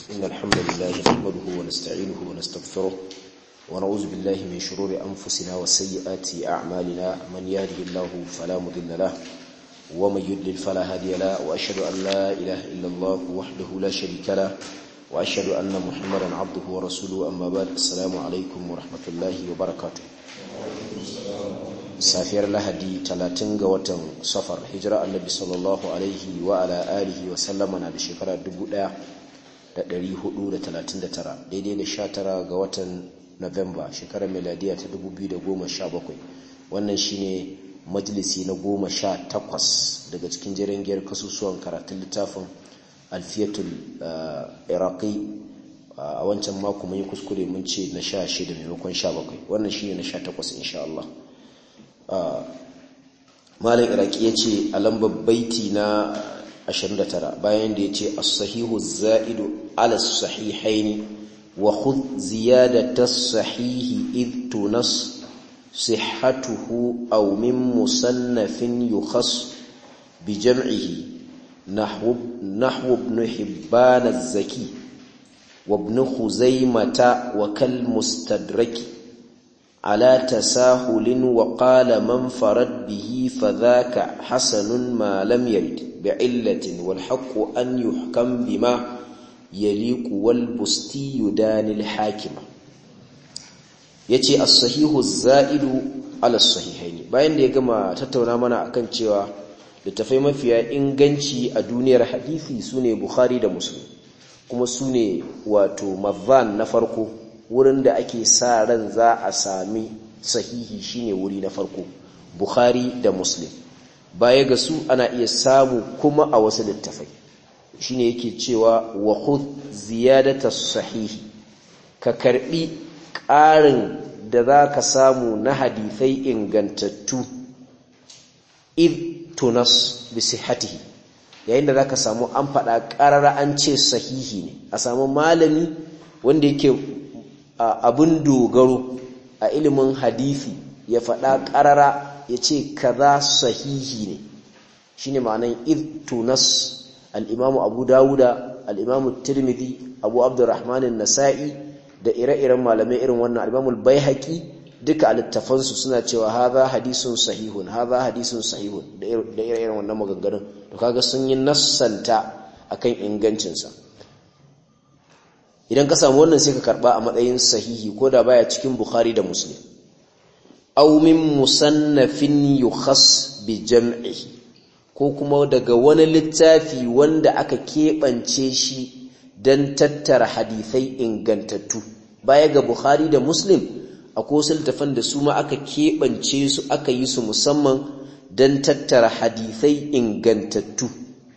إن الحمد لله نحمده ونستعينه ونستغفره ونعوذ بالله من شرور أنفسنا وسيئات أعمالنا من يهده الله فلا مضل له ومن يضلل فلا هادي له وأشهد أن لا إله إلا الله وحده لا شريك له وأشهد أن محمدا عبده ورسوله أما بعد السلام عليكم ورحمة الله وبركاته safiyar lahadi talatin ga watan safar hijira annabi sallallahu alaihi wa ala alihi wa sallama na da shekara 1439 daidai da 19 ga watan novemba shekarar meladiya ta 2017 wannan shine majalisi na 18 daga cikin jirangiyar kasusuwan karatun littafin alfiyatul iraqi a wancan mako mun yi kuskure mun ce na 16 maimakon 17 wannan shine na 18 insha Allah malam iraki ya ce a lambar baiti na 29 bayan da ya ce as-sahihu za'idu ala sahihaini wa khudh ziyadata as-sahihi id tunas sihhatuhu aw min musannafin yukhas bi jam'ihi nahwu nahwu ibn hibban az-zaki wa ibn khuzaimah wa kal mustadraki على تساهل وقال من فرد به فذاك حسن ما لم يرد بعلة والحق أن يحكم بما يليق والبستي يدان الحاكم yace as-sahihu az-za'idu ala as-sahihaini bayan da ya gama tattauna mana akan cewa littafai mafiya inganci a duniyar hadisi sune Bukhari da Muslim kuma sune wato mazan na farko wurin da ake sa ran za a sami sahihi shine wuri na farko Bukhari da Muslim baya ga su ana iya samu kuma a wasu littafai shine yake cewa wa khudh ziyadata sahihi ka karbi ƙarin da za ka samu na hadithai ingantattu id tunas bi sihhatihi yayin da za ka samu an faɗa ƙarara an ce sahihi ne a samu malami wanda yake abin dogaro a ilimin hadisi ya faɗa ƙarara ya ce kaza sahihi ne shi ne ma'anan tunas al'imamu abu dawuda al'imamu tirmidhi abu abdurrahmanin nasa'i da ire-iren malamai irin wannan al'imamul bai haƙi duka a littafansu suna cewa haza hadisun sahihun haza hadisun sahihun da ire-iren wannan maganganun to kaga sun yi nassanta akan ingancinsa idan ka samu wannan sai ka karba a matsayin sahihi ko da baya cikin bukhari da muslim aw min musannafin yukhas bi jam'ihi ko kuma daga wani littafi wanda aka keɓance shi don tattara hadithai ingantattu baya ga bukhari da muslim akwai wasu littafan da su ma aka keɓance su aka yi su musamman don tattara hadithai ingantattu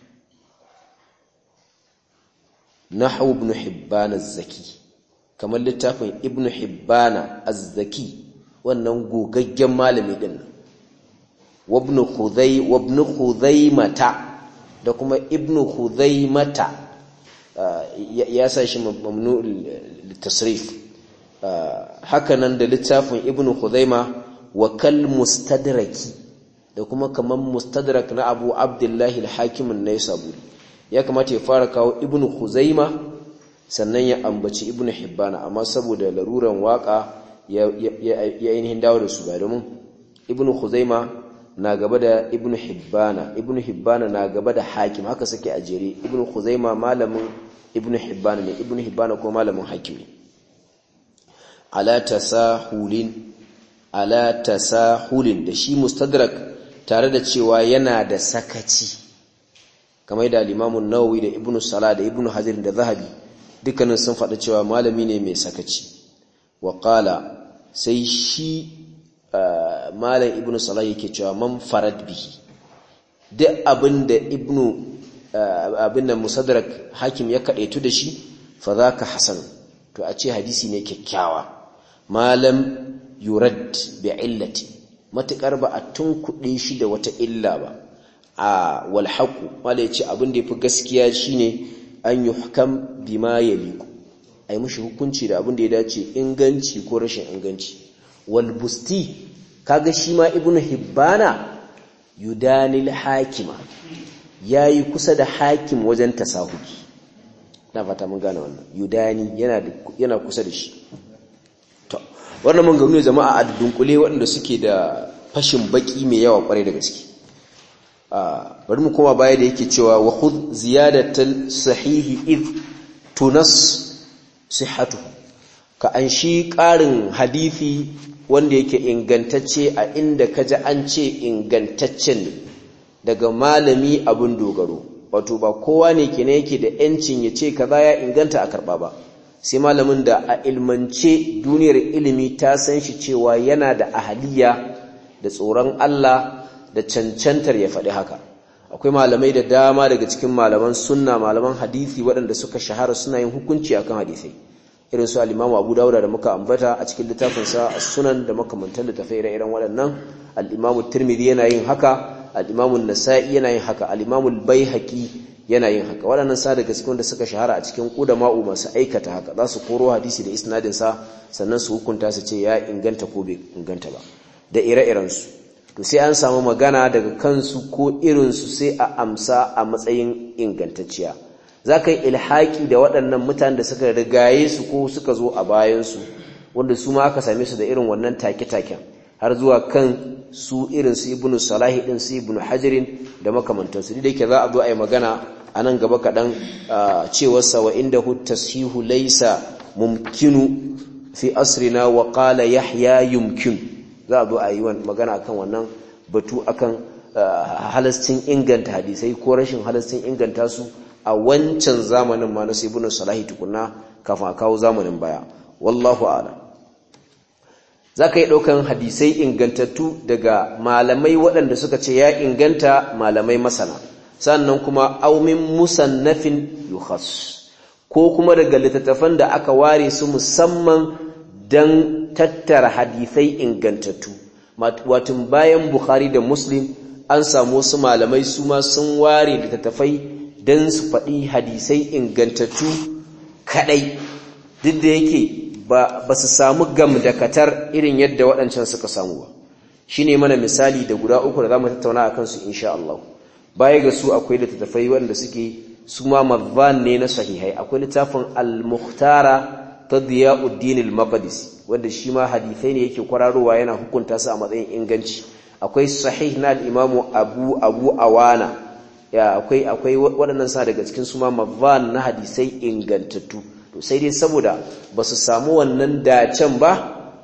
nahwu ibn hibban az-zaki kamar littafin ibn hibban az-zaki wannan gogaggen malami din wa ibn khudhay wa ibn khudaymata da kuma ibn khudaymata ya sa shi mamnu litasrif haka nan da littafin ibn khudayma wa kal mustadraki da kuma kaman mustadrak na abu abdullahi al-hakim an-naisaburi ya kamata ya fara kawo ibnu khuzaima sannan ya ambaci ibnu hibbana amma saboda laruran waka ya ainihin dawo da su ba domin ibnu khuzaima na gaba da ibnu hibbana ibnu hibbana na gaba da hakim haka suke a jere ibnu khuzaima malamin ibnu hibbana ne ibnu hibbana ko malamin hakim ne ala tasahulin ala tasahulin da shi mustadrak tare da cewa yana da sakaci kamar da limamun nawawi da ibnu sala da ibnu hajar da zahabi dukkanin sun faɗa cewa malami ne mai sakaci wa qala sai shi malam ibnu sala yake cewa man farad bihi duk abinda ibnu abin da musaddarak hakim ya kadaitu da shi fa zaka hasan to a ce hadisi ne kyakkyawa malam yurad bi illati matakar ba a tunkuɗe shi da wata illa ba a walhaku wanda ya ce abin da ya fi gaskiya shine an yi hukam bima ya liku a yi mushi hukunci da abin da ya dace inganci ko rashin inganci walbusti kaga shi ma ibnu hibbana yudanil hakima ya yi kusa da hakim wajen tasahuki na fata mun gane wannan yudani yana yana kusa da shi to wannan mun gano jama'a a dunkule waɗanda suke da fashin baki mai yawa kwarai da gaske bari mu koma baya da yake cewa wa khudh ziyadatal sahihi id tunas sihhatu ka an shi ƙarin hadisi wanda yake ingantacce a inda kaji an ce ingantaccen ne daga malami abin dogaro wato ba kowa ne kenan yake da yancin ya ce kaza ya inganta a karba ba sai malamin da a ilmance duniyar ilimi ta san shi cewa yana da ahaliya da tsoron Allah da cancantar ya faɗi haka akwai malamai da dama daga cikin malaman sunna malaman hadisi waɗanda suka shahara suna yin hukunci akan hadisai irin su al-Imam Abu Dawud da muka ambata a cikin littafin sa As-Sunan da makamantan littafai ire-iren waɗannan al-Imam Tirmidhi yana yin haka al-Imam An-Nasa'i yana yin haka al-Imam Al-Baihaqi yana yin haka waɗannan sa daga cikin da suka shahara a cikin qudama'u masu aikata haka za su koro hadisi da isnadin sa sannan su hukunta su ce ya inganta ko bai inganta ba da ire-iren su to sai an samu magana daga kansu ko irin su sai a amsa a matsayin ingantacciya za ka yi ilhaki da waɗannan mutanen da suka rigaye su ko suka zo a bayansu wanda su ma aka same su da irin wannan take-taken har zuwa kan su irin su ibnu salahi din su ibnu hajirin da makamantansu da yake za a zo a yi magana a nan gaba kaɗan cewarsa wa inda hu tashihu laisa mumkinu fi asrina wa qala yahya yumkin za a zo a yi magana akan wannan batu akan halastin inganta hadisai ko rashin halastin inganta su a wancan zamanin ma na ibnu salahi tukunna kafin a kawo zamanin baya wallahu a'lam zaka yi daukan hadisai ingantattu daga malamai waɗanda suka ce ya inganta malamai masana sannan kuma aumin musannafin yukhas ko kuma daga littattafan da aka ware su musamman dan tattara hadisai ingantattu wato bayan bukhari da muslim an samu wasu malamai su ma sun ware littattafai don su faɗi hadisai ingantattu kaɗai duk da yake ba su samu gamdakatar irin yadda waɗancan suka samu ba shi ne mana misali da guda uku da za mu tattauna a kansu insha Allah baya ga su akwai littattafai waɗanda suke su ma mazban ne na sahihai akwai littafin al-muhtara ta diyauddin al-maqdisi wanda shi ma hadisai ne yake kwararowa yana hukunta su a matsayin inganci akwai sahih na al-imamu abu abu awana ya akwai akwai waɗannan sa daga cikin su ma mazan na hadisai ingantattu to sai dai saboda ba su samu wannan dacen ba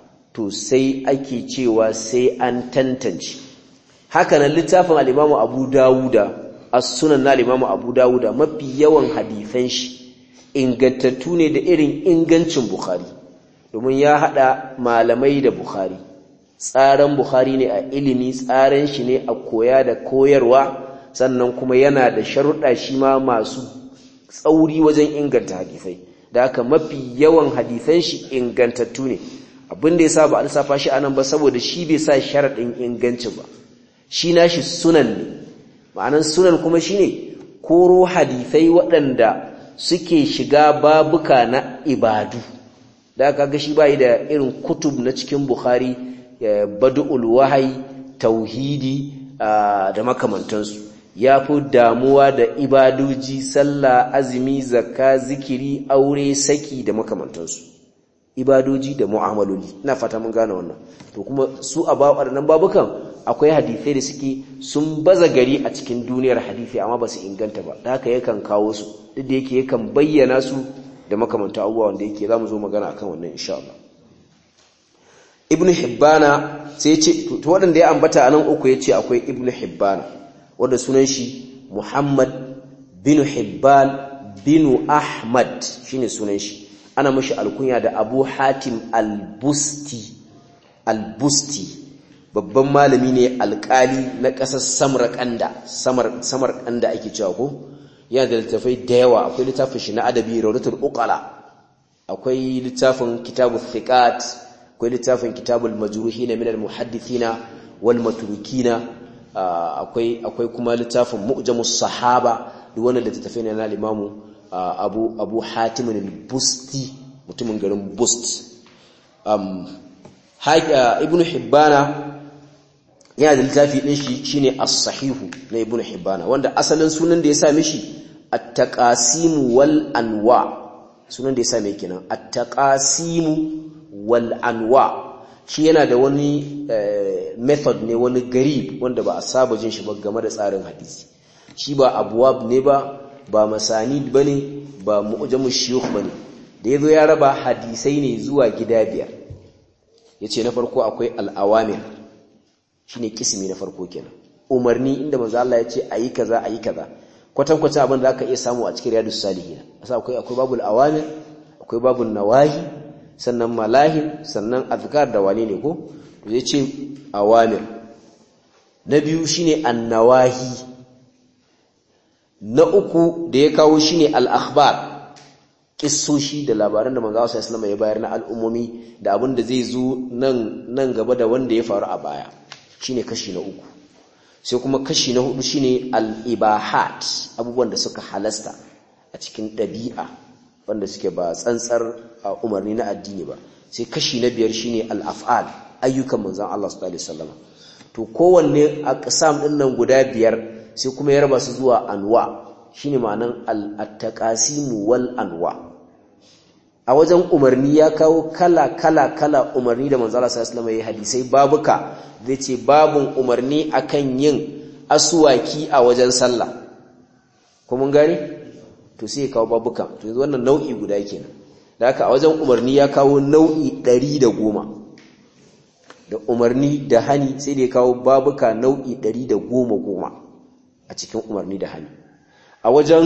to sai ake cewa sai an tantance haka nan littafin al-Imam Abu Dawuda as-Sunan na al-Imam Abu Dawuda mafi yawan hadisan shi ingantattu ne da irin ingancin Bukhari domin ya hada malamai da Bukhari tsaran Bukhari ne a ilimi tsaran shi ne a koya da koyarwa sannan kuma yana da sharuɗa shi ma masu tsauri wajen inganta hadisai da haka mafi yawan hadisan shi ingantattu ne abin da yasa ba a lissafa shi anan ba saboda shi bai sa sharaɗin inganci ba shi nashi sunan ne ma'anan sunan kuma shine koro hadisai waɗanda suke shiga babuka na ibadu da aka ga shi bai da irin kutub na cikin bukhari badu'ul wahayi tauhidi da makamantansu ya fi damuwa da ibadoji sallah azumi zakka zikiri aure saki da makamantansu ibadoji da mu'amaloli ina fata mun gane wannan to kuma su a waɗannan babukan akwai hadisai da suke sun baza gari a cikin duniyar hadisi amma ba su inganta ba da haka yakan kawo su duk da yake yakan bayyana su da makamanta abubuwa wanda yake za mu zo magana akan wannan insha Allah ibnu hibbana sai ya ce to waɗanda ya ambata a nan uku ya ce akwai ibnu hibbana wanda sunan shi Muhammad bin Hibban bin Ahmad shine sunan shi ana mashi alkunya da Abu Hatim al-Busti al-Busti babban malami ne alkali na ƙasar Samarkanda Samar Samarkanda ake cewa ko yana da littafai da yawa akwai littafin shi na adabi Rawdatul Uqala akwai littafin Kitabul Thiqat akwai littafin Kitabul Majruhin min al-Muhaddithina wal Maturukina akwai akwai kuma littafin mu'jamus sahaba duk wannan littafin ne na limamu abu abu hatim al-busti mutumin garin bust um ibnu hibbana yana da littafi din shi shine as-sahihu na ibnu hibbana wanda asalin sunan da ya sa mishi at-taqasim wal anwa sunan da yasa mai kenan at-taqasim wal anwa shi yana da wani method ne wani garib wanda ba a saba jin shi ba game da tsarin hadisi shi ba abwab ne ba ba masanid bane ba mu'jamu shuyukh bane da yazo ya raba hadisai ne zuwa gida biyar yace na farko akwai al-awamir shine kismi na farko kenan umarni inda manzo Allah yace ayi kaza ayi kaza kwatankwacin abin da aka iya samu a cikin riyadus salihin asa akwai akwai babul awamir akwai babul nawahi sannan malahim sannan azkar da wane ne ko to yace awamir na biyu shine annawahi na uku da ya kawo shine al-akhbar kissoshi da labaran da manzo sallallahu alaihi ya bayar na al'ummomi da abin da zai zo nan nan gaba da wanda ya faru a baya shine kashi na uku sai kuma kashi na hudu shine al-ibahat abubuwan da suka halasta a cikin ɗabi'a wanda suke ba tsantsar umarni na addini ba sai kashi na biyar shine al-af'al ayyukan manzon Allah sallallahu alaihi wasallam to kowanne aqsam din nan guda biyar sai kuma ya raba su zuwa anwa shine ma'anan al-taqasim wal anwa a wajen umarni ya kawo kala kala kala umarni da manzo Allah sallallahu alaihi wasallam hadisai babuka zai ce babun umarni akan yin aswaki a wajen sallah ko mun gane to sai ya kawo babuka to yanzu wannan nau'i guda kenan da haka a wajen umarni ya kawo nau'i 110 da umarni da hani sai da ya kawo babuka nau'i 110 goma a cikin umarni da hani a wajen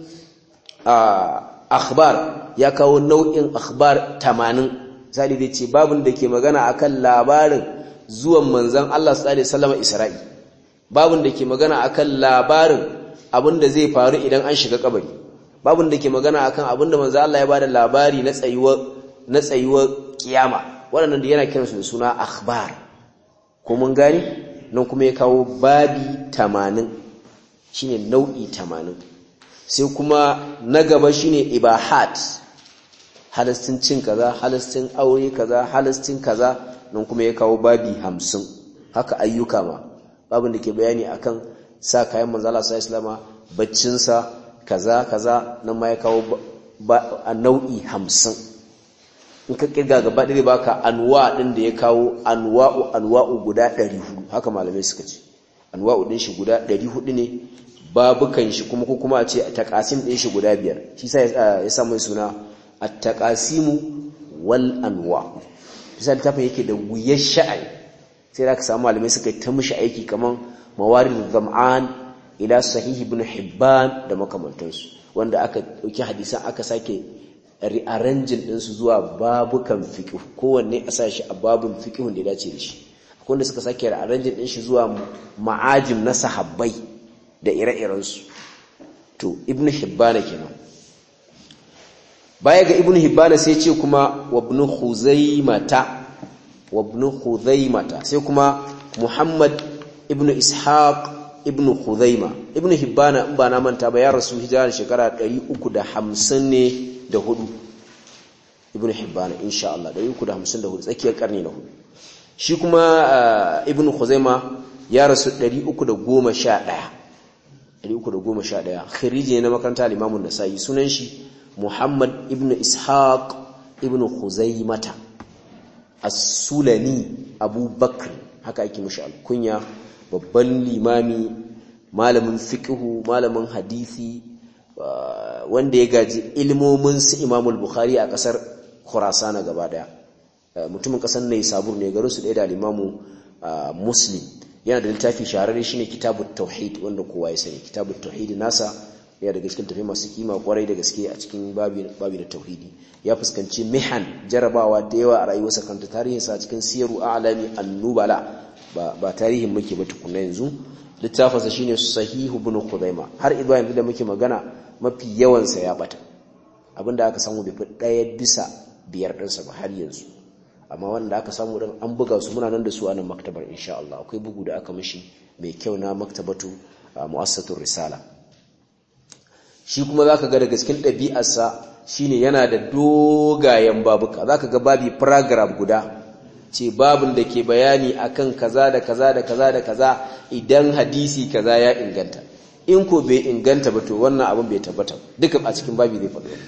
akhbar ya kawo nau'in akhbar 80 sai zai ce babun da ke magana akan labarin zuwan manzon Allah sallallahu alaihi wasallam Isra'i babun da ke magana akan labarin abinda zai faru idan an shiga kabari babun da ke magana akan abinda manzon Allah ya bada labari na tsayuwar na tsayuwar kiyama waɗannan da yana kiransu da suna akhbar ko mun gani nan kuma ya kawo babi 80 shine nau'i 80 sai kuma na gaba shine ibahat halastin cin kaza halastin aure kaza halastin kaza nan kuma ya kawo babi 50 haka ayyuka ma babin da ke bayani akan sa kayan manzo Allah sallallahu alaihi wasallam baccin sa kaza kaza nan ma ya kawo a nau'i 50 in ka kirga gaba ɗaya baka anwa ɗin da ya kawo anwa'u anwa'u guda 400 haka malamai suka ce anwa'u ɗin shi guda 400 ne babukan shi kuma ko kuma a ce taqasim ɗin shi guda biyar shi sa ya sa mai suna at-taqasimu wal anwa bisa littafin yake da wuyar sha'ai sai da ka samu malamai suka ta mishi aiki kaman mawarid zam'an ila sahih ibn hibban da makamantansu wanda aka dauki hadisan aka sake rearranging ɗinsu zuwa babukan fiqh kowanne a sa shi a babun fiqhun da ya dace da shi akwai wanda suka sake rearranging ɗin shi zuwa ma'ajim na sahabbai da ire-irensu to ibn hibbana kenan baya ga ibn hibbana sai ce kuma wa ibn khuzaimata wa ibn khuzaimata sai kuma muhammad ibn ishaq ibn khuzaima ibn hibbana in ba na manta ba ya rasu hijira shekara 350 ne da hudu ibn hibbana insha Allah 354 tsakiyar karni na hudu shi kuma ibn khuzaima ya rasu 311 311 khiriji ne na makaranta al-Imam an-Nasa'i sunan shi Muhammad ibn Ishaq ibn Khuzaimata As-Sulami Abu Bakr haka ake mishi alkunya babban limami malamin fiqhu malamin hadisi wanda ya gaji ilmomin su Imam al-Bukhari a kasar Khurasan gaba daya mutumin kasar Naysabur ne garin su da al-Imam Muslim yana da littafi shahararre shine kitabut tauhid wanda kowa ya sani kitabut tauhid nasa yana daga cikin tafi masu kima kwarai da gaske a cikin babi babi da tauhidi ya fuskanci mihan jarabawa da yawa a rayuwarsa kanta tarihin sa cikin siyaru a'lami an-nubala ba ba tarihin muke ba tukunna yanzu littafin sa shine sahih ibn khuzaima har idan yanzu da muke magana mafi yawan sa ya bata abinda aka samu bai fi daya bisa biyar ɗinsa ba har yanzu amma wanda aka samu din an buga su muna nan da su a nan maktabar insha Allah akwai bugu da aka mishi mai kyau na maktabatu mu'assatur risala shi kuma zaka ga daga cikin ɗabi'arsa shine yana da dogayen babuka zaka ga babi paragraph guda ce babin da ke bayani akan kaza da kaza da kaza da kaza idan hadisi kaza ya inganta in ko bai inganta ba to wannan abin bai tabbata duka a cikin babi zai faɗo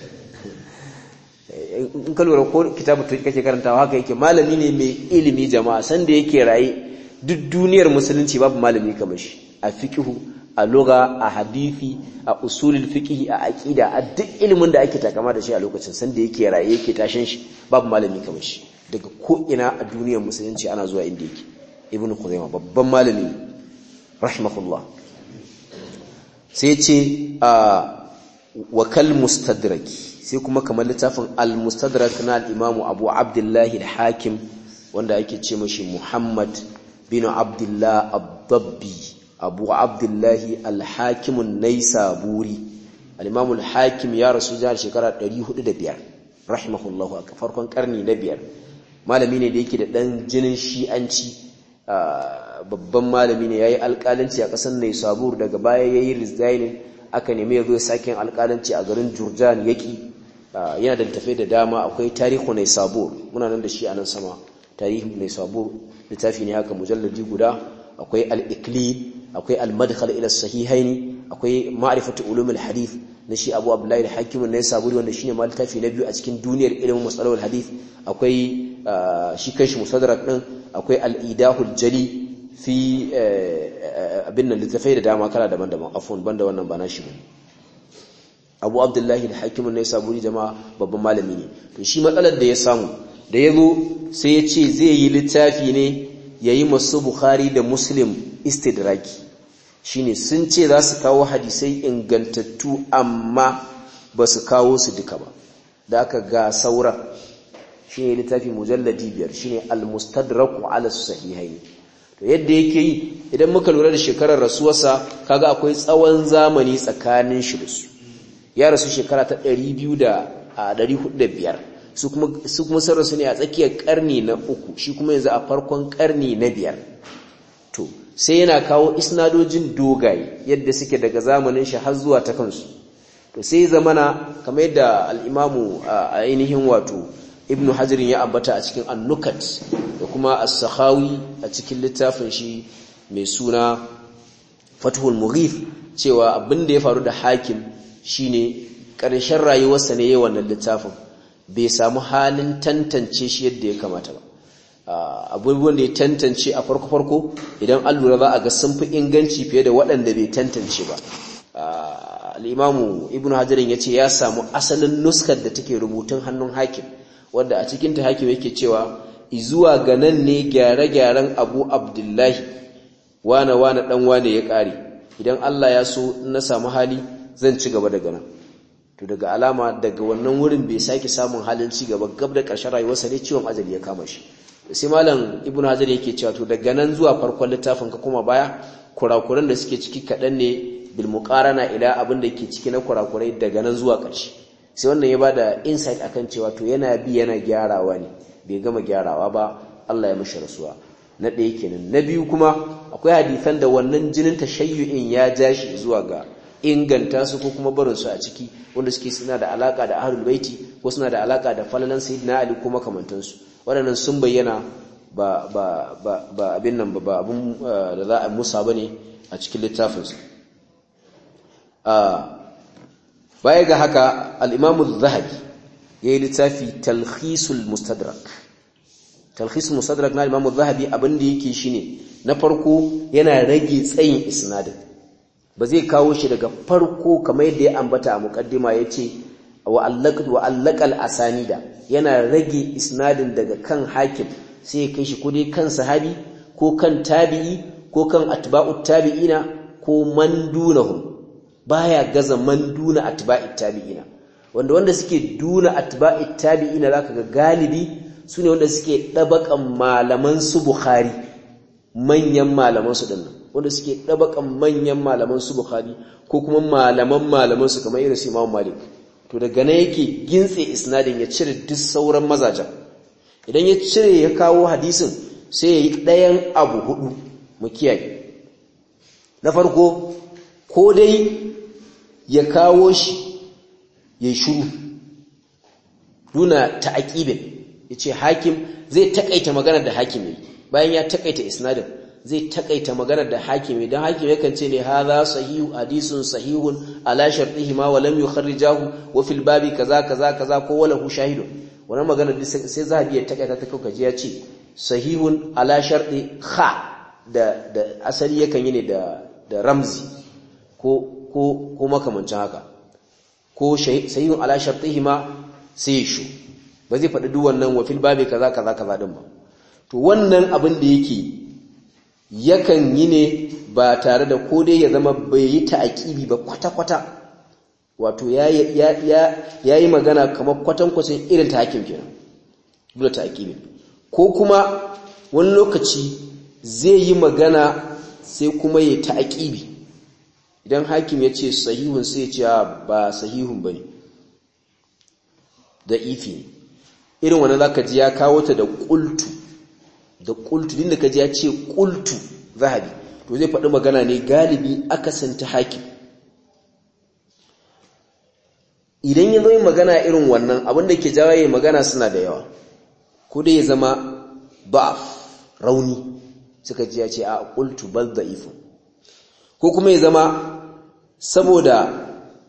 in ka lura ko kitabu to kake karantawa haka yake malami ne mai ilimi jama'a sanda yake raye duk duniyar musulunci babu malami kamar shi a fiqhu a lugha a hadisi a usulul fiqh a aqida a duk ilimin da ake takama da shi a lokacin sanda yake raye yake tashin shi babu malami kamar shi daga ko ina a duniyar musulunci ana zuwa inda yake ibnu khuzaimah babban malami rahimahullah sai ce a wakal mustadraki sai kuma kamar littafin al-mustadrak na al-imam Abu Abdullah al-Hakim wanda ake ce mashi Muhammad bin Abdullah ad-Dabbi Abu Abdullah al-Hakim an-Naisaburi al-imam al-Hakim ya rasu da shekara 405 rahimahullahu a farkon karni na biyar malami ne da yake da dan jinin shi'anci babban malami ne yayi alƙalanci a ƙasar Naisabur daga baya yayi resigning aka nemi ya zo sakin alƙalanci a garin Jurjan yaki yana da tafai da dama akwai tarihu Naisabur muna nan da shi a nan sama tarihu Naisabur littafi ne haka mujalladi guda akwai al-Iqlil akwai al-Madkhal ila sahihaini akwai ma'rifatu ulumul hadith na shi Abu Abdullah al-Hakim an-Naisaburi wanda shine ma littafi na biyu a cikin duniyar ilimin musalahul hadith akwai shi kanshi musaddarak din akwai al-Idahul Jali fi abin nan littafai da dama kala daban-daban afon banda wannan ba na shi ba abu abdullahi da hakimin na saburi jama'a babban malami ne to shi matsalar da ya samu da ya zo sai ya ce zai yi littafi ne ya yi masu bukhari da muslim istidraki shine sun ce za su kawo hadisai ingantattu amma ba su kawo su duka ba da aka ga sauran shi ne littafi mujalladi biyar shine al-mustadraku ala sahihaini to yadda yake yi idan muka lura da shekarar rasuwarsa kaga akwai tsawon zamani tsakanin shi da su ya rasu shekara ta 200 su kuma su kuma sun rasu ne a tsakiyar karni na uku shi kuma yanzu a farkon karni na biyar to sai yana kawo isnadojin dogaye yadda suke daga zamanin shi har zuwa ta kansu to sai zamana kamar yadda al-imamu a ainihin wato ibnu hajarin ya ambata a cikin annukat da kuma as-sakhawi a cikin littafin shi mai suna fathul mughith cewa abin da ya faru da hakim shine ƙarshen rayuwarsa ne yayin wannan littafin bai samu halin tantance shi yadda ya kamata ba abubuwan da ya tantance a farko farko idan an lura za a ga sun fi inganci fiye da waɗanda bai tantance ba al-imamu ibnu hajarin ya ce ya samu asalin nuskar da take rubutun hannun hakim wadda a cikin ta hakim yake cewa izuwa ga nan ne gyare-gyaren abu abdullahi wane wane dan wane ya ƙare idan Allah ya so na samu hali zan ci gaba daga nan to daga alama daga wannan wurin bai sake samun halin ci gaba gab da ƙarshen rayuwarsa ne ciwon ajali ya kama shi sai malam ibnu hajar yake cewa to daga nan zuwa farkon littafin ka kuma baya kurakuran da suke ciki kaɗan ne bil muqarana ila abin da yake ciki na kurakurai daga nan zuwa ƙarshe sai wannan ya bada insight akan cewa to yana bi yana gyarawa ne bai gama gyarawa ba Allah ya mishi rasuwa na ɗaya kenan na biyu kuma akwai hadisan da wannan jinin tashayyu'in ya ja shi zuwa ga inganta su ko kuma barin su a ciki wanda suke suna da alaka da ahlul baiti ko suna da alaka da falalan sayyidina ali ko makamantan su waɗannan sun bayyana ba ba ba ba abin nan ba abun da za a musa bane a cikin littafin su baya ga haka al-imam az-zahabi yayi littafi talkhisul mustadrak talkhisul mustadrak na imam az-zahabi abinda yake shine na farko yana rage tsayin isnadin ba zai kawo shi daga farko kamar yadda ya ambata a muqaddima yace wa allaqad wa allaqal asanida yana rage isnadin daga kan hakim sai ya kai shi ko dai kan sahabi ko kan tabi'i ko kan atba'ut tabi'ina ko man dunahum baya gaza man duna atba'it tabi'ina wanda wanda suke duna atba'it tabi'ina zaka ga galibi sune wanda suke dabakan malaman su bukhari manyan malaman su dinnan wanda suke dabakan manyan malaman su bukhari ko kuma malaman malaman su kamar irin su imam malik to daga nan yake gintse isnadin ya cire duk sauran mazajen idan ya cire ya kawo hadisin sai ya yi ɗayan abu hudu mu kiyaye na farko ko dai ya kawo shi ya shuru duna ta'aqibin yace hakim zai takaita magana da hakim ne bayan ya takaita isnadin zai takaita magana da hakimi dan hakimi yakan ce ne hadha sahihu hadisun sahihun ala shartihi ma wa lam yukharrijahu wa fil babi kaza kaza kaza ko wala hu shahidun wannan magana sai zahabi ya takaita ta kauka ji ya ce sahihun ala sharti kha da da asali yakan yi ne da da ramzi ko ko ko makamancin haka ko sahihun ala shartihi ma sai shu ba zai faɗi duk wannan wa fil babi kaza kaza kaza din ba to wannan abin da yake yakan yi ne ba tare da ko dai ya zama bai yi ta'aqibi ba kwata-kwata wato ya yi magana kamar kwatankwacin irin ta hakim kenan dole ta'aqibi ko kuma wani lokaci zai yi magana sai kuma ya ta'aqibi idan hakim ya ce sahihun sai ya ce ba sahihun bane da ifi irin wannan zaka ji ya kawo ta da qultu da qultu din da kaji ya ce qultu zahabi to zai faɗi magana ne galibi akasanta hakim idan ya zo yin magana irin wannan abinda ke jawo yin magana suna da yawa ko dai ya zama ba'af rauni suka ji ya ce a qultu bal da'ifun ko kuma ya zama saboda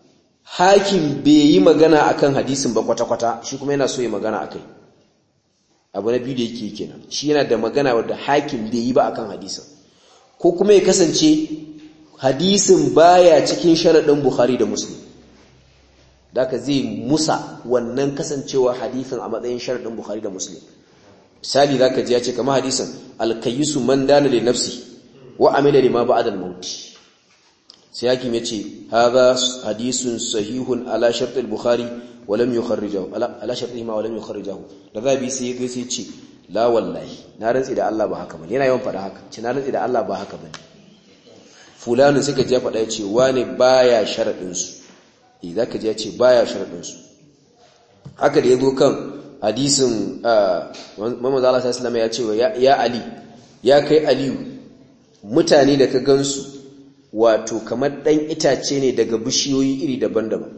hakim bai yi magana akan hadisin ba kwata-kwata shi kuma yana so ya magana akai abu na biyu da yake kenan shi yana da magana wadda hakim bai yi ba akan hadisin ko kuma ya kasance hadisin baya cikin sharadin Bukhari da Muslim daka zai musa wannan kasancewa hadisin a matsayin sharadin Bukhari da Muslim misali zaka ji ya ce kamar hadisin al-kayyisu man dana li nafsi wa amila lima ba'da al-maut sai hakim yace hadha hadisun sahihun ala shart al-Bukhari wa lam yukharrijahu ala shartihi ma wa lam yukharrijahu da zabi sai ya sai ce la wallahi na rantsi da Allah ba haka bane yana yawan faɗa haka ce na rantsi da Allah ba haka bane fulani suka je faɗa yace wani baya sharadin su eh zaka je yace baya sharadin su haka da yazo kan hadisin Muhammad sallallahu alaihi wasallam ya ce ya Ali ya kai Aliyu mutane da ka gansu wato kamar dan itace ne daga bishiyoyi iri daban-daban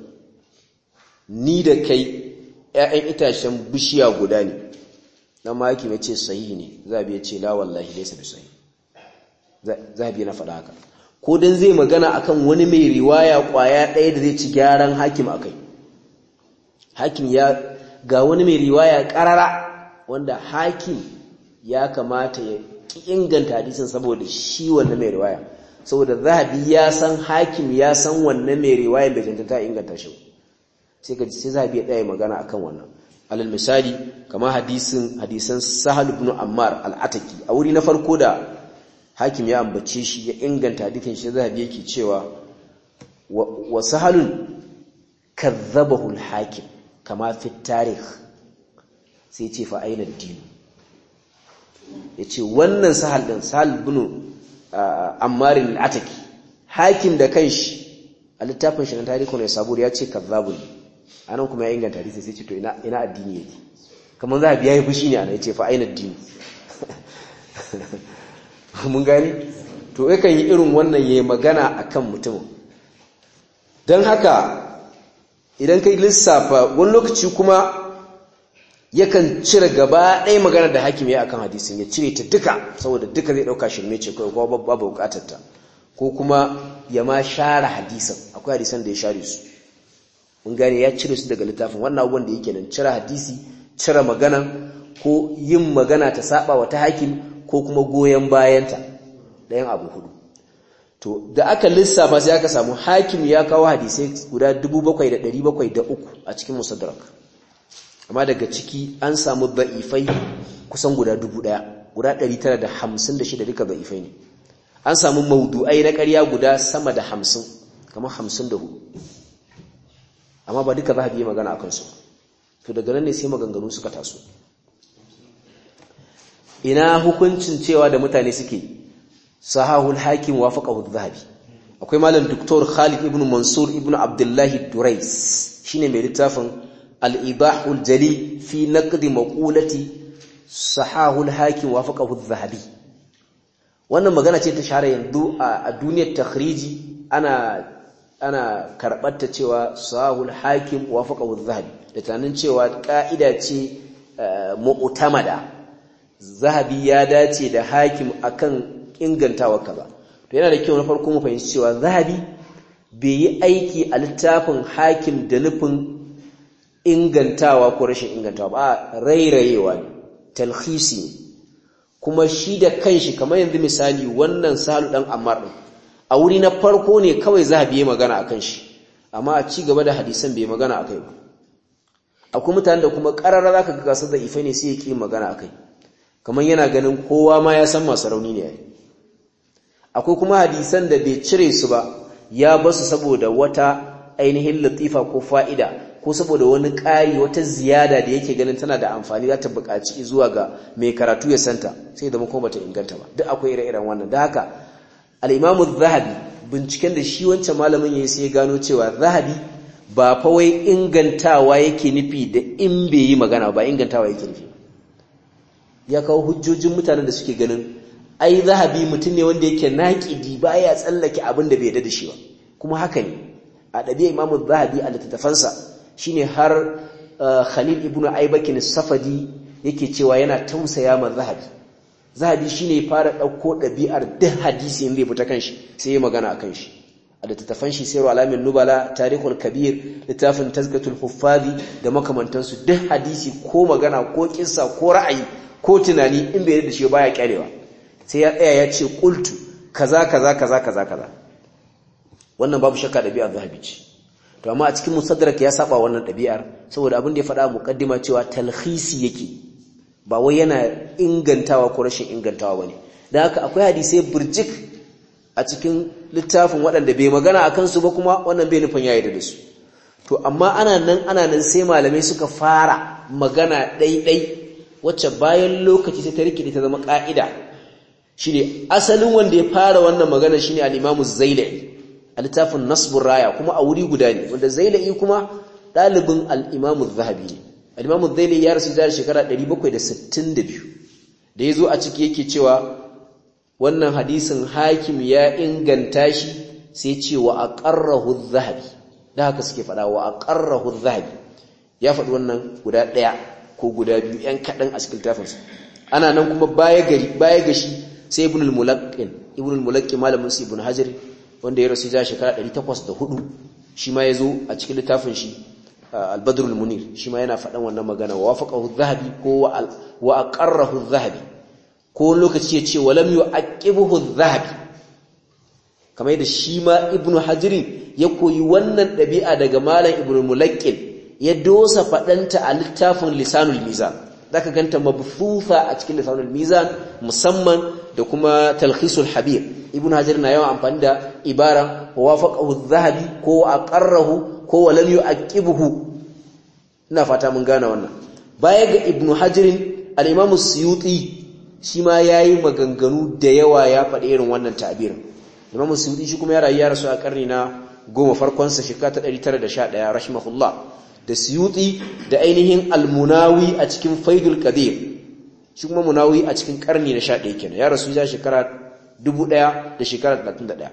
ni da kai ƴaƴan itacen bishiya guda ne dan maki mai ce sahihi ne zabi ya ce la wallahi laysa bi sahih zabi na faɗa haka ko dan zai magana akan wani mai riwaya kwaya ɗaya da zai ci gyaran hakim akai hakim ya ga wani mai riwaya karara wanda hakim ya kamata ya inganta hadisin saboda shi wannan mai riwaya saboda zahabi ya san hakim ya san wannan mai riwaya bai tantanta inganta shi sai ka sai zahabi ya ɗaya magana akan wannan alal misali kamar hadisin hadisan sahal ibn ammar al-ataki a wuri na farko da hakim ya ambace shi ya inganta hadisin shi zahabi yake cewa wa sahalun kadzabahu al-hakim kama fi tarikh sai ce fa aina din yace wannan sahal din sahal ibn ammar al-ataki hakim da kanshi a littafin shi na tarihi ne sabur ya ce kazzabun anan kuma ya inganta hadisi sai ce to ina ina addini yake kamar za a biya yi fushi ne ana yace fa aina addini mun gani to yakan yi irin wannan yayi magana akan mutum dan haka idan kai lissafa wani lokaci kuma yakan cire gaba ɗaya magana da hakim ya akan hadisin ya cire ta duka saboda duka zai ɗauka shirme ce kawai kuma babu bukatar ta ko kuma ya ma share hadisin akwai hadisan da ya share su mun gane ya cire su daga littafin wannan abubuwan da yake nan cire hadisi cire magana ko yin magana ta saba wa ta hakim ko kuma goyen bayanta ɗayan abu hudu to da aka lissafa sai aka samu hakim ya kawo hadisai guda 7703 a cikin musaddarak amma daga ciki an samu da'ifai kusan guda 1000 guda 956 duka da'ifai ne an samu maudu'ai na ƙarya guda sama da 50 kamar 54 amma ba duka za a biye magana a kansu to daga nan ne sai maganganu suka taso ina hukuncin cewa da mutane suke sahahul hakim wafaqahu adh-dhahabi akwai malam doktor Khalid ibn Mansur ibn Abdullah Durais shine mai littafin al-ibahul jali fi naqd maqulati sahahul hakim wafaqahu adh-dhahabi wannan magana ce ta share yanzu a duniyar takhriji ana ana karɓarta cewa sahul hakim wafaqahu adh-dhahabi da tunanin cewa ka'ida ce mu'tamada zahabi ya dace da hakim akan ingantawa kaza to yana da kyau na farko mu fahimci cewa zahabi bai yi aiki a littafin hakim da nufin ingantawa ko rashin ingantawa ba rairayewa ne talhisi ne kuma shi da kanshi kamar yanzu misali wannan salu dan ammar din a wuri na farko ne kawai zahabi ya magana akan shi amma a ci gaba da hadisan bai magana akai ba akwai mutanen da kuma karara zaka ga gasar da ife ne sai ya ki magana akai kamar yana ganin kowa ma ya san masu rauni ne yayi akwai kuma hadisan da bai cire su ba ya basu saboda wata ainihin latifa ko fa'ida ko saboda wani ƙari wata ziyada da yake ganin tana da amfani za ta buƙaci zuwa ga mai karatu ya santa sai da kuma bata inganta ba duk akwai ire-iren wannan da haka al-imamu zahabi binciken da shi wancan malamin yayi sai ya gano cewa zahabi ba fa wai ingantawa yake nufi da in bai yi magana ba ingantawa yake nufi ya kawo hujjojin mutanen da suke ganin ai zahabi mutum ne wanda yake naƙidi baya tsallake abin da bai yarda da shi ba kuma haka ne a ɗabi'a imamu zahabi a littattafansa shine har khalil ibnu aibakin safadi yake cewa yana tausaya ma zahabi zahabi shine ya fara ɗauko ɗabi'ar duk hadisi in zai fita kanshi sai ya magana a kanshi a littattafan shi sayarwa alamin nubala tarihul kabir littafin tazkatul huffazi da makamantansu duk hadisi ko magana ko kissa ko ra'ayi ko tunani in bai da shi baya kyalewa sai ya tsaya ya ce qultu kaza kaza kaza kaza kaza wannan babu shakka ɗabi'ar zahabi ce to amma a cikin musaddarak ya saba wannan ɗabi'ar saboda abin da ya faɗa muqaddima cewa talhisi yake ba wai yana ingantawa ko rashin ingantawa bane dan haka akwai hadisi burjik a cikin littafin waɗanda bai magana akan su ba kuma wannan bai nufin yayi da su to amma ana nan ana nan sai malamai suka fara magana ɗaiɗai wacce bayan lokaci sai ta rikide ta zama ƙa'ida shine asalin wanda ya fara wannan magana shine al-Imam Az-Zailai a littafin Nasbur Raya kuma a wuri guda ne wanda Zailai kuma ɗalibin al-Imam Az-Zahabi ne al-Imam Az-Zailai ya rasu da shekara 762 da yazo a ciki yake cewa wannan hadisin hakim ya inganta shi sai ce wa aqarrahu Az-Zahabi da haka suke faɗa wa aqarrahu Az-Zahabi ya faɗi wannan guda ɗaya ko guda biyu ‘yan kaɗan a cikin tafinsa ana nan kuma baya ga shi sai ibn al-mulaqqin ibn al-mulaqqin malamin su ibn hajar wanda ya rasu ya shekara 804 shi ma ya zo a cikin littafin shi al-badr al-munir shi ma yana faɗan wannan magana wa wafaqahu adh-dhahabi ko wa aqarrahu adh-dhahabi ko lokaci ya ce wa lam yu'aqibuhu adh-dhahabi kamar yadda shi ma ibn hajar ya koyi wannan ɗabi'a daga malam ibn al-mulaqqin ya dosa faɗanta a littafin lisanul mizan zaka ganta mabfufa a cikin lisanul mizan musamman da kuma talkhisul habir ibnu hajar na yawan amfani da ibaran wafaqahu adh-dhahabi ko aqarrahu ko walam yu'aqibuhu ina fata mun gane wannan baya ga ibnu hajar al-imam suyuti shi ma yayi maganganu da yawa ya faɗi irin wannan ta'birin imam suyuti shi kuma ya rayu ya rasu a karni na goma farkon sa shekara ta 911 rahimahullah da suyuti da ainihin almunawi a cikin faidul qadir shi kuma munawi a cikin karni na 11 kenan ya rasu ya shekara 1000 da shekara 31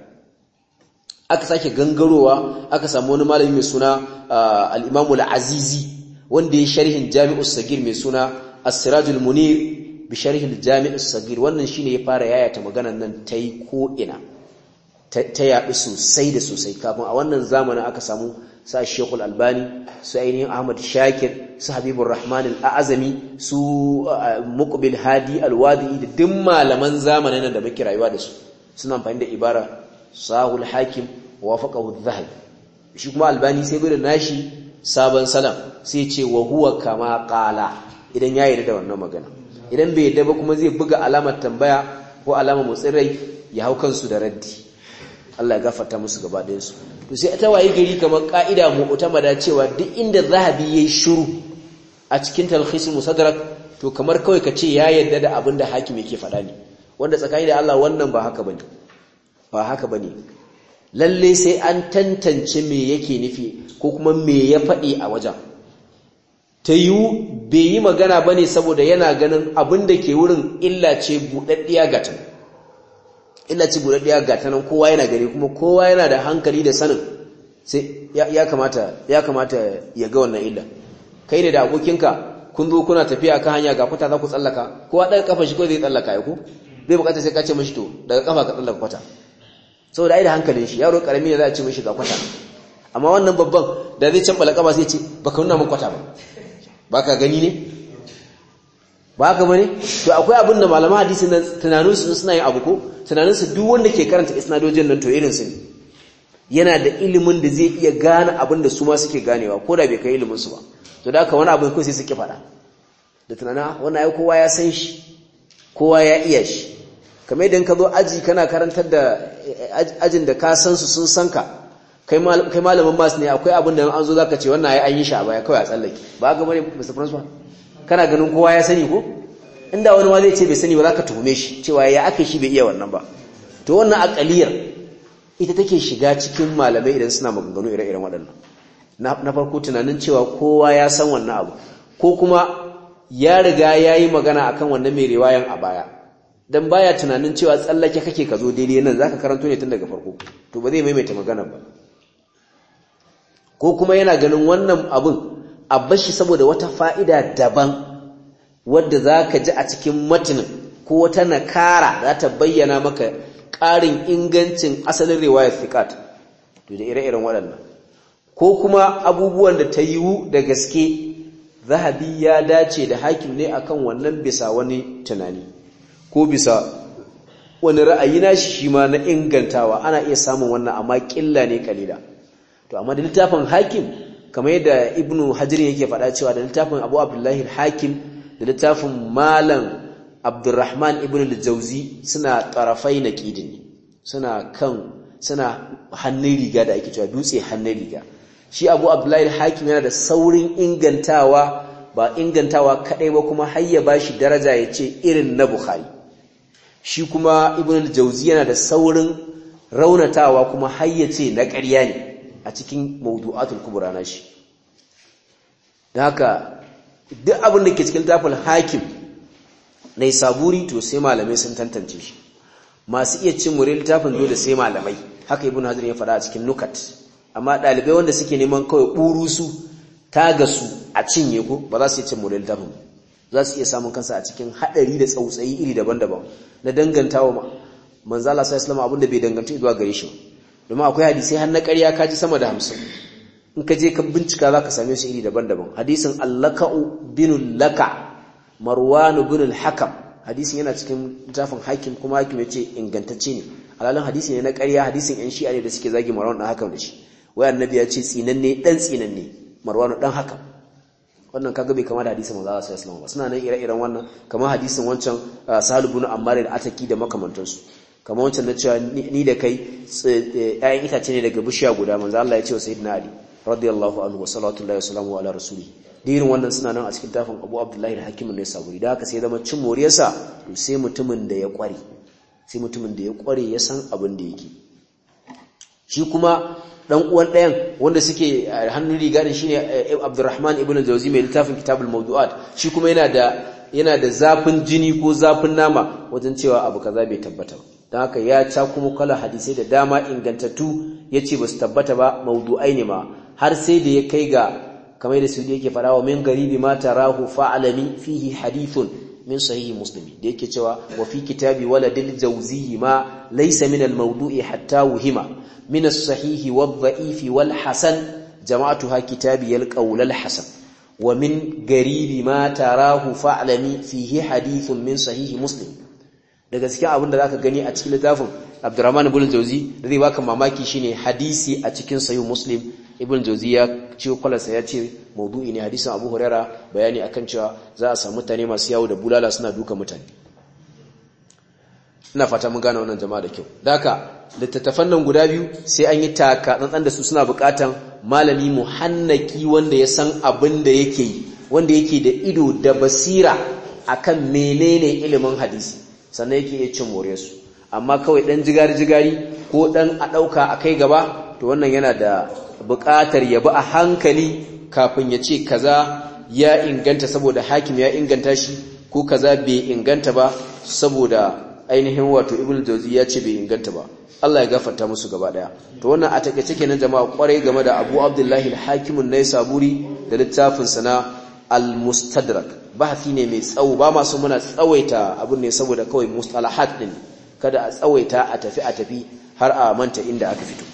aka sake gangarowa aka samu wani malami mai suna al-Imam al-Azizi wanda ya sharhin Jami'us Sagir mai suna As-Sirajul Munir bi sharhi al-Jami'us Sagir wannan shine ya fara yayata maganar nan tai ko ina ta yaɗu sosai da sosai kafin a wannan zamanin aka samu sa Sheikhul Albani su ainihin Ahmad Shakir su Habibur Rahman Al-Azami su Muqbil Hadi Al-Wadi da duk malaman zamanin da muke rayuwa da su suna amfani da ibara Sahul Hakim wafaqahu Adh-Dhahabi shi kuma Albani sai bai da nashi sabon salam sai ce wa huwa kama qala idan ya yarda da wannan magana idan bai yarda ba kuma zai buga alamar tambaya ko alamar motsin rai ya hau kansu da raddi Allah ya gafarta musu gaba ɗayan su to sai ta wayi gari kamar ka'ida mu'tamada cewa duk inda zahabi yayi shiru a cikin talkhisul musaddarak to kamar kawai kace ya yarda da abin da hakim yake faɗa ne wanda tsakani da Allah wannan ba haka bane ba haka bane lalle sai an tantance me yake nufi ko kuma me ya faɗi a wajen ta yiwu bai yi magana bane saboda yana ganin abin da ke wurin illa ce buɗaɗɗiya gatan illa ce buɗaɗɗiya gatan nan kowa yana gani kuma kowa yana da hankali da sanin sai ya kamata ya kamata ya ga wannan illa kai ne da abokinka kun zo kuna tafiya kan hanya ga kuta za ku tsallaka kowa ɗan kafa shi ko zai tsallaka ya ku bai bukatar sai ka ce mishi to daga kafa ka tsallaka kwata saboda ai da hankalin shi yaro karami ne za a ce mishi ga kwata amma wannan babban da zai can balaka sai ce baka nuna min kwata ba baka gani ne ba ka bane to akwai abin da malaman hadisi nan tunanin su suna yin abu ko tunanin su duk wanda ke karanta isnadojin nan to irin su ne yana da ilimin da zai iya gane abin da su ma suke ganewa ko da bai kai ilimin su ba to da haka wani abu ko sai suke faɗa da tunanin wannan ai kowa ya san shi kowa ya iya shi kamar idan ka zo aji kana karantar da ajin da ka san su sun san ka kai malamin masu ne akwai abin da an zo zaka ce wannan ai an yi shi a baya kawai a tsallake ba ga bane Mr. Principal kana ganin kowa ya sani ko inda wani ma zai ce bai sani ba zaka tuhume shi cewa ya aka shi bai iya wannan ba to wannan akaliyar ita take shiga cikin malamai idan suna maganganu ire-iren waɗannan na farko tunanin cewa kowa ya san wannan abu ko kuma ya riga ya yi magana akan wannan mai riwayan a baya dan baya tunanin cewa tsallake kake ka zo daidai nan zaka karanto ne tun daga farko to ba zai maimaita magana ba ko kuma yana ganin wannan abun a bashi saboda wata fa'ida daban wadda zaka ji a cikin matinin ko wata nakara za ta bayyana maka ƙarin ingancin asalin riwayar thiqat to da ire-iren waɗannan ko kuma abubuwan da ta yiwu da gaske zahabi ya dace da hakim ne akan wannan bisa wani tunani ko bisa wani ra'ayi na shi ma na ingantawa ana iya samun wannan amma ƙilla ne kalila to amma da littafin hakim kamar yadda ibnu hajar yake faɗa cewa da littafin abu abdullahi hakim da littafin malam abdurrahman ibn al-jauzi suna tarafai na ƙidin suna kan suna hannun riga da ake cewa dutse hannun riga shi abu abdullahi hakim yana da saurin ingantawa ba ingantawa kadai ba kuma har ya bashi daraja ya ce irin na bukhari shi kuma ibn al-jauzi yana da saurin raunatawa kuma har ya ce na ƙarya ne a cikin mawdu'atul kubra na shi don haka duk abin da ke cikin tafil hakim na saburi to sai malamai sun tantance shi masu iya cin murin littafin dole sai malamai haka ibn hajar ya faɗa a cikin nukat amma ɗalibai wanda suke neman kawai ɓuru su taga su a cinye ko ba za su iya cin murin littafin za su iya samun kansa a cikin haɗari da tsautsayi iri daban-daban na dangantawa manzala sai islam abinda bai danganta zuwa gare shi domin akwai hadisai har na ƙarya kaji sama da hamsin in ka je ka bincika za ka same su iri daban-daban hadisin allaka'u binul laka marwanu binul hakam hadisin yana cikin littafin hakim kuma hakim ya ce ingantacce ne alalin hadisi ne na ƙarya hadisin yan shi'a ne da suke zagi marwan ɗan hakam da shi wai annabi ya ce tsinanne ɗan tsinanne marwanu ɗan hakam wannan kaga bai kama da hadisin manzo Allah sallallahu alaihi wasallam ba suna nan ire-iren wannan kamar hadisin wancan Sahal ibn Ammar da Ataki da makamantansu kamar wancan na cewa ni da kai ƴaƴan itace ne daga bishiya guda manzo Allah ya ce wa sayyidina Ali radiyallahu anhu wa sallallahu alaihi wasallam ala rasuli dirin wannan suna nan a cikin tafin Abu Abdullahi da Hakim ne saburi da haka sai zama cin moriyarsa to sai mutumin da ya kware sai mutumin da ya kware ya san abin da yake shi kuma dan uwan ɗayan wanda suke hannun riga da shine Abdurrahman ibn al-Jawzi mai littafin Kitabul Mawdu'at shi kuma yana da yana da zafin jini ko zafin nama wajen cewa abu kaza bai tabbata ba don haka ya ca kuma kala hadisai da dama ingantattu yace basu tabbata ba mawdu'ai ne ma har sai da ya kai ga kamar da su yake fara wa min garibi ma tarahu fa'alami fihi hadithun min sahihi muslimi da yake cewa wa fi kitabi waladil jawzi ma laysa min al mawdu'i hatta wuhima min as sahihi wad dha'ifi wal hasan jama'atuha kitabi al qawl al hasan wa min garibi ma tarahu fa'alami fihi hadithun min sahihi muslim daga cikin abin da zaka gani a cikin littafin Abdurrahman ibn Jawzi da zai baka mamaki shine hadisi a cikin sahih Muslim ibn Jawzi ya ce kwalarsa ya ce maudu'i ne hadisin Abu Huraira bayani akan cewa za a samu mutane masu yawo da bulala suna duka mutane ina fata mun gane wannan jama'a da kyau daka littattafan nan guda biyu sai an yi taka tsantsan da su suna bukatan malami muhannaki wanda ya san abin da yake yi wanda yake da ido da basira akan menene ilimin hadisi sannan yake iya cin moriyarsu amma kawai dan jigari-jigari ko dan a ɗauka a kai gaba to wannan yana da buƙatar ya bi a hankali kafin ya ce kaza ya inganta saboda hakim ya inganta shi ko kaza bai inganta ba saboda ainihin wato ibn jauzi ya ce bai inganta ba Allah ya gafarta musu gaba daya to wannan a takeice kenan jama'a kwarai game da Abu Abdullahi al-Hakim an-Naisaburi da littafin sa na al-mustadrak bahasi ne mai tsawo ba masu muna tsawaita abin ne saboda kawai mustalahat din kada a tsawaita a tafi a tafi har a manta inda aka fito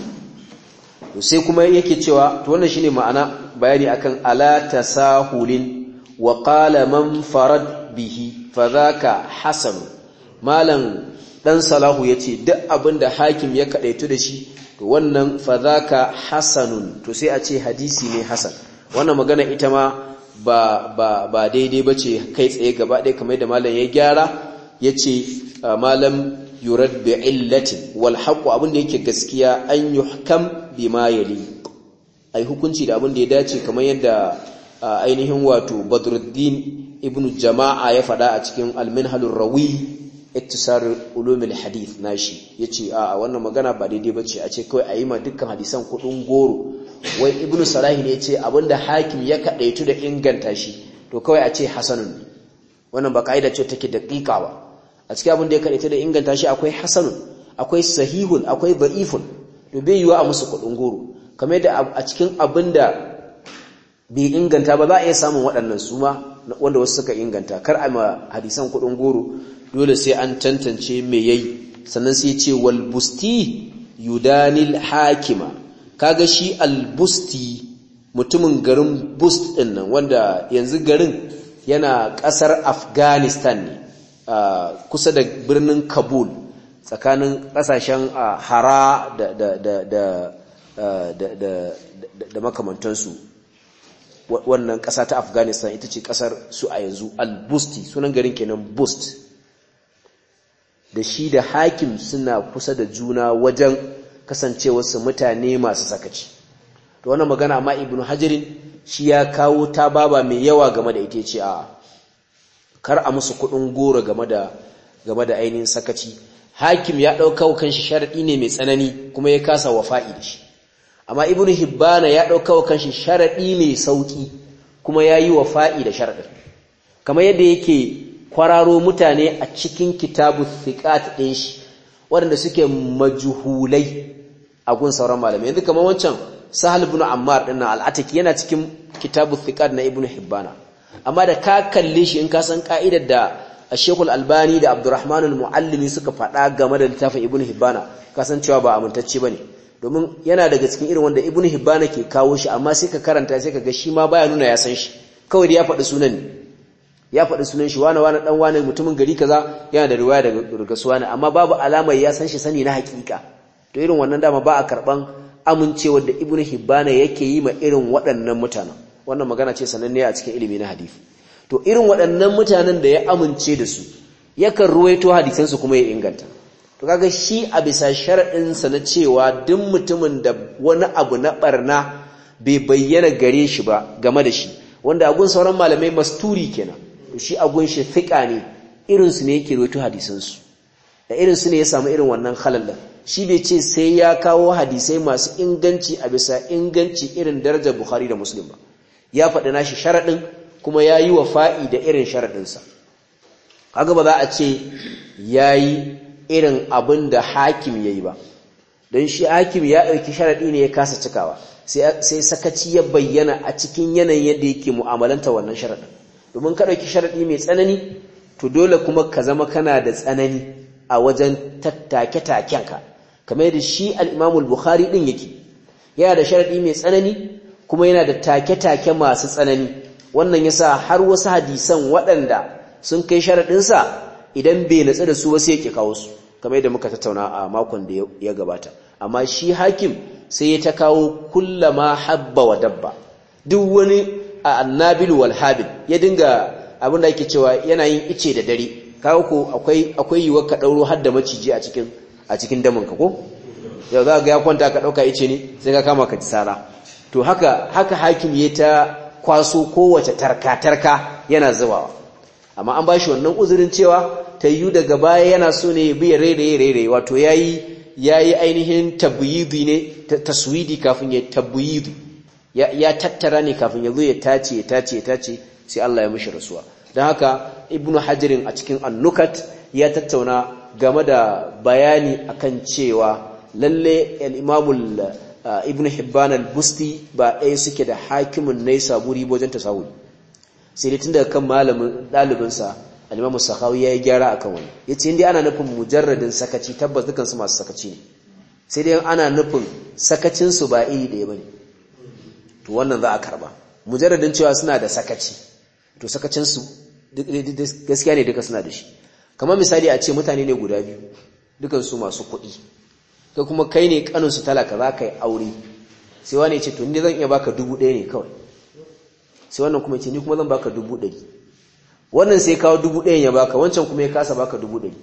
to sai kuma yake cewa to wannan shine ma'ana bayani akan ala tasahulin wa qala man farad bihi fadhaka hasan malam dan salahu yace duk abinda hakim ya kadaitu da shi to wannan fadhaka hasanun to sai a ce hadisi ne hasan wannan magana ita ma ba ba ba daidai bace kai tsaye gaba ɗaya kamar da malam ya gyara yace malam yurad bi illatin wal haqq abin da yake gaskiya an yuhkam bima yali ai hukunci da abin da ya dace kamar yadda ainihin wato Badruddin ibn Jama'a ya faɗa a cikin Al-Minhalur Rawi iktisar ulumul hadith nashi yace a wannan magana ba daidai bace a ce kawai ayi ma dukkan hadisan kudin goro wai ibnu salahi ne yace abinda hakim ya kadaitu da inganta shi to kawai a ce hasanun wannan ba kaida ce take daqiqa ba a cikin abin da ya kadaitu da inganta shi akwai hasanun akwai sahihun akwai da'ifun to bai yiwa a musu kudin goro kamar da a cikin abinda bai inganta ba za a iya samun waɗannan su ma wanda wasu suka inganta kar a ma hadisan kudin goro dole sai an tantance me yayi sannan sai ce wal busti yudanil hakima kaga shi al busti mutumin garin bust din nan wanda yanzu garin yana kasar Afghanistan ne kusa da birnin Kabul tsakanin kasashen Hara da da da da da da da makamantansu wannan kasa ta Afghanistan ita ce kasar su a yanzu al busti sunan garin kenan bust da shi da hakim suna kusa da juna wajen kasancewarsu mutane masu sakaci to wannan magana amma ibnu hajarin shi ya kawo ta baba mai yawa game da ita ce a kar a musu kudin goro game da game da ainihin sakaci hakim ya dauka kanshi sharadi ne mai tsanani kuma ya kasa wafa'i da shi amma ibnu hibbana ya dauka kanshi sharadi mai sauki kuma yayi wafa'i da sharadin kamar yadda yake kwararo mutane a cikin kitabu thiqat din shi waɗanda suke majhulai a gun sauran malamai yanzu kamar wancan sahal ibn ammar din nan al-ataki yana cikin kitabu thiqat na ibn hibbana amma da ka kalle shi in ka san ka'idar da Sheikh al-Albani da Abdurrahman al-Muallimi suka faɗa game da littafin Ibn Hibbana ka san cewa ba amintacce bane domin yana daga cikin irin wanda Ibn Hibbana ke kawo shi amma sai ka karanta sai ka ga shi ma baya nuna ya san shi kawai da ya faɗi sunan ne ya faɗi sunan shi wani wani ɗan wani mutumin gari kaza yana da riwaya daga rugasuwa ne amma babu alamar ya san shi sani na hakika to irin wannan dama ba a karɓan amincewar da ibnu hibbana yake yi ma irin waɗannan mutanen wannan magana ce sananne a cikin ilimi na hadisi to irin waɗannan mutanen da ya amince da su yakan ruwaito hadisan su kuma ya inganta to kaga shi a bisa sharadin sa na cewa duk mutumin da wani abu na barna bai bayyana gare shi ba game da shi wanda agun sauran malamai masturi kenan shi agun shi fiƙa ne irinsu ne yake roto hadisansu da irinsu ne ya samu irin wannan halallan shi bai ce sai ya kawo hadisai masu inganci a bisa inganci irin darajar bukhari da muslim ba ya faɗi nashi sharaɗin kuma ya yi wa fa'i da irin sharaɗinsa haka ba za a ce ya yi irin abin da hakim ya yi ba don shi hakim ya ɗauki sharaɗi ne ya kasa cikawa sai sakaci ya bayyana a cikin yanayin yadda yake mu'amalanta wannan sharaɗin domin ka ɗauki sharaɗi mai tsanani to dole kuma ka zama kana da tsanani a wajen tattake-takenka kamar yadda shi al'imamul bukhari ɗin yake yana da sharaɗi mai tsanani kuma yana da take-take masu tsanani wannan ya sa har wasu hadisan waɗanda sun kai sharaɗinsa idan bai natsu da su wasu yake kawo su kamar yadda muka tattauna a makon da ya gabata amma shi hakim sai ya ta kawo kullama habba wa dabba duk wani a annabil wal habil ya dinga abin da ake cewa yana yin ice da dare kawo ko akwai akwai yiwuwar ka dauro har da maciji a cikin a cikin damin ka ko yau za ga ya kwanta ka dauka ice ne sai ka kama ka tsara to haka haka hakim ya ta kwaso kowace tarka tarka yana zubawa amma an bashi wannan uzurin cewa tayyu daga baya yana so ne bi rere rere wato yayi yayi ainihin tabyidi ne taswidi kafin ya tabyidi ya tattara ne kafin ya zo ya tace ya tace ya tace sai Allah ya mishi rasuwa don haka ibnu hajirin a cikin annukat ya tattauna game da bayani akan cewa lalle al-imamul ibnu hibban al-busti ba ɗaya suke da hakimin nai saburi wajen tasawuri sai dai tun daga kan malamin ɗalibinsa alimamu sakawi ya yi gyara akan wani ya ce inda ana nufin mujarradin sakaci tabbas dukansu masu sakaci ne sai dai ana nufin sakacinsu ba iri ɗaya ba ne to wannan za a karba mujarradin cewa suna da sakaci to sakacinsu gaskiya ne duka suna da shi kamar misali a ce mutane ne guda biyu dukansu masu kuɗi kai kuma kai ne kaninsu talaka za ka yi aure sai wani ce to ni zan iya baka dubu ɗaya ne kawai sai wannan kuma ce ni kuma zan baka dubu ɗari wannan sai kawo dubu ɗayan ya baka wancan kuma ya kasa baka dubu ɗari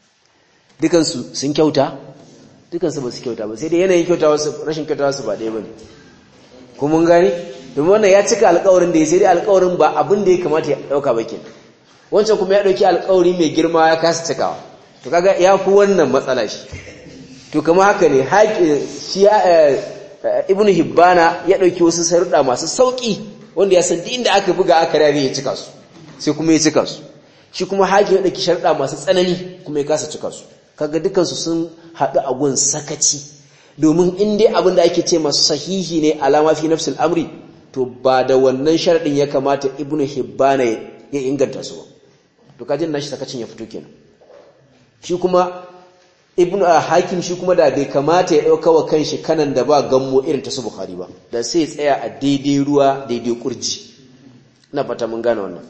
dukansu sun kyauta dukansu ba su kyauta ba sai dai yanayin kyauta wasu rashin kyauta wasu ba ɗaya ba ne kuma mun gani domin wannan ya cika alkawarin da ya sai dai alkawarin ba abin da ya kamata ya ɗauka ba ke wancan kuma ya ɗauki alkawari mai girma ya kasa cikawa to kaga ya fi wannan matsala shi to kama haka ne shi ibnu hibbana ya ɗauki wasu saruɗa masu sauƙi wanda ya san duk inda aka buga aka rare ya cika su sai kuma ya cika su shi kuma hakim ya ɗauki sharuɗa masu tsanani kuma ya kasa cika su kaga dukansu sun haɗu a gun sakaci domin in dai abin da ake ce masu sahihi ne alama fi nafsul amri to ba da wannan sharaɗin ya kamata ibnu hibbana ya inganta su ba to kajin nashi sakacin ya fito kenan shi kuma ibnu hakim shi kuma da bai kamata ya ɗauka wa kanshi kanan da ba gammo irin ta su bukhari ba da sai tsaya a daidai ruwa daidai kurji na fata mun gane wannan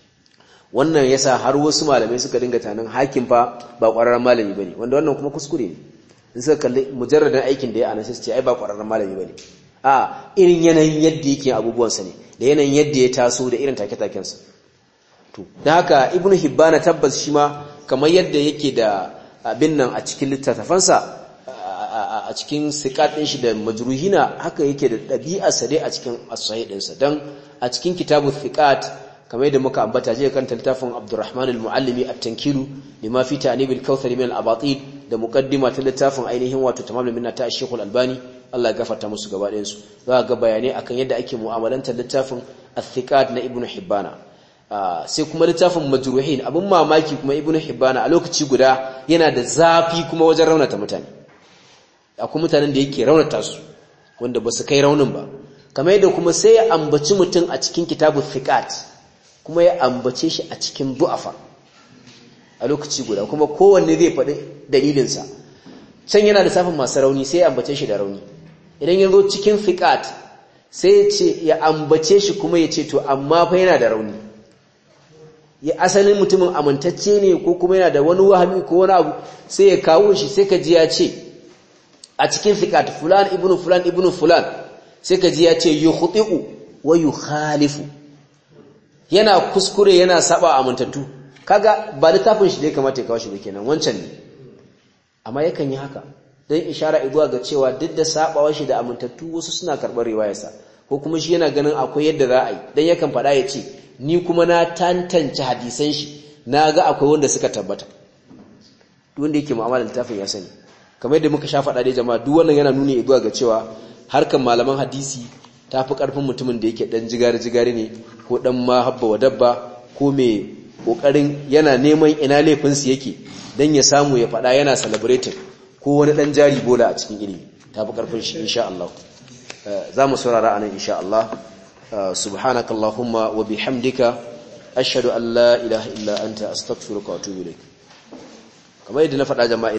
wannan yasa har wasu malamai suka dinga tanan hakim fa ba ƙwararren malami bane wanda wannan kuma kuskure ne in suka kalli mujarradan aikin da ya ana sai ce ai ba ƙwararren malami bane a irin yanayin yadda yake abubuwan sa ne da yanayin yadda ya taso da irin take-taken sa to dan haka ibnu hibbana tabbas shi ma kamar yadda yake da abin nan a cikin littattafansa a cikin siqat din shi da majruhina haka yake da ɗabi'arsa dai a cikin as-sahih ɗinsa dan a cikin kitabu thiqat kamar yadda muka ambata je kan littafin Abdurrahman al-Muallimi at-Tankilu lima fi ta'nib al-Kautsari min al-Abatil da muqaddima ta littafin ainihin wato tamamul minna ta Sheikh al-Albani Allah ya gafarta musu gaba ɗayan su za ga bayanai akan yadda ake mu'amalantar littafin Athiqat na Ibn Hibbana sai kuma littafin Majruhin abin mamaki kuma Ibn Hibbana a lokaci guda yana da zafi kuma wajen raunata mutane akwai mutanen da yake raunata su wanda ba su kai raunin ba kamar yadda kuma sai ya ambaci mutum a cikin kitabu Thiqat kuma ya ambace shi a cikin du'afa a lokaci guda kuma kowanne zai faɗi dalilinsa can yana da safin masu rauni sai ya ambace shi da rauni idan ya zo cikin fiƙat sai ya ambace shi kuma ya ce to amma fa yana da rauni ya asalin mutumin amintacce ne ko kuma yana da wani wahami ko wani abu sai ya kawo shi sai ka ji ya ce a cikin fiƙat fulan ibnu fulan ibnu fulan sai ka ji ya ce yukhti'u wa yukhalifu yana kuskure yana saba amintattu kaga ba littafin shi da ya kamata ya kawo shi ba kenan wancan ne amma yakan yi haka dan ishara izuwa ga cewa duk da sabawa shi da amintattu wasu suna karɓar riwayarsa ko kuma shi yana ganin akwai yadda za a yi dan yakan faɗa ya ce ni kuma na tantance hadisan shi na ga akwai wanda suka tabbata duk wanda yake mu'amala littafin ya sani kamar yadda muka sha faɗa dai jama'a duk wannan yana nuni izuwa ga cewa harkan malaman hadisi ta fi ƙarfin mutumin da yake ɗan jigari-jigari ne ko ɗan mahabba wa dabba ko mai ƙoƙarin yana neman ina laifinsu yake don ya samu ya faɗa yana celebrating ko wani ɗan jari bola a cikin ilimi ta fi ƙarfin shi insha Allah za mu saurara a nan insha Allah subhanaka Allahumma wa bihamdika ashhadu an la ilaha illa anta astaghfiruka wa atubu ilaik kamar yadda na faɗa jama'a